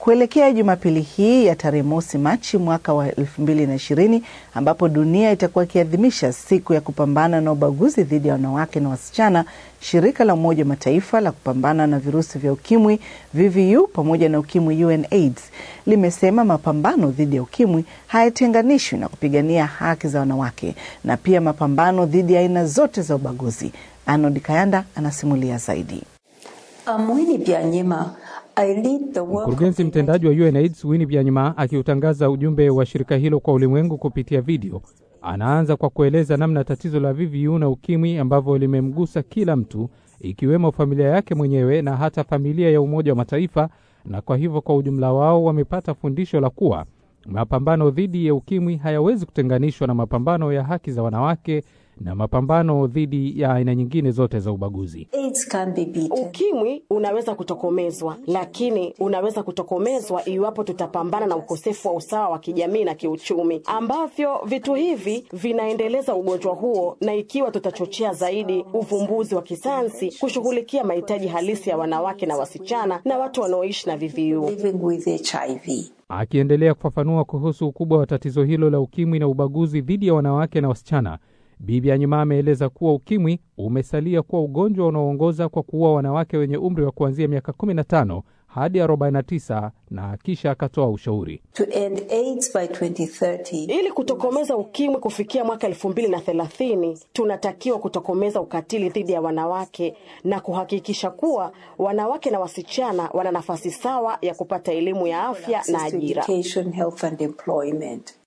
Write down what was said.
Kuelekea Jumapili hii ya tarehe mosi Machi mwaka wa elfu mbili na ishirini ambapo dunia itakuwa ikiadhimisha siku ya kupambana na ubaguzi dhidi ya wanawake na wasichana, shirika la Umoja wa Mataifa la kupambana na virusi vya ukimwi VVU pamoja na ukimwi UNAIDS limesema mapambano dhidi ya ukimwi hayatenganishwi na kupigania haki za wanawake na pia mapambano dhidi ya aina zote za ubaguzi. Arnold Kayanda anasimulia zaidi. Amwini Byanyima Mkurugenzi mtendaji wa UNAIDS Winnie Byanyima akiutangaza ujumbe wa shirika hilo kwa ulimwengu kupitia video, anaanza kwa kueleza namna tatizo la VVU na ukimwi ambavyo limemgusa kila mtu, ikiwemo familia yake mwenyewe na hata familia ya Umoja wa Mataifa, na kwa hivyo kwa ujumla wao wamepata fundisho la kuwa mapambano dhidi ya ukimwi hayawezi kutenganishwa na mapambano ya haki za wanawake na mapambano dhidi ya aina nyingine zote za ubaguzi. AIDS can be beaten. Ukimwi unaweza kutokomezwa, lakini unaweza kutokomezwa iwapo tutapambana na ukosefu wa usawa wa kijamii na kiuchumi, ambavyo vitu hivi vinaendeleza ugonjwa huo, na ikiwa tutachochea zaidi uvumbuzi wa kisayansi kushughulikia mahitaji halisi ya wanawake na wasichana na watu wanaoishi na VVU. Living with HIV. Akiendelea kufafanua kuhusu ukubwa wa tatizo hilo la ukimwi na ubaguzi dhidi ya wanawake na wasichana, Bibi Anyima ameeleza kuwa ukimwi umesalia kuwa ugonjwa unaoongoza kwa kuua wanawake wenye umri wa kuanzia miaka 15 hadi 49 na kisha akatoa ushauri. To end AIDS by 2030, Ili kutokomeza ukimwi kufikia mwaka elfu mbili na thelathini, tunatakiwa kutokomeza ukatili dhidi ya wanawake na kuhakikisha kuwa wanawake na wasichana wana nafasi sawa ya kupata elimu ya afya na access to ajira. education, health and employment.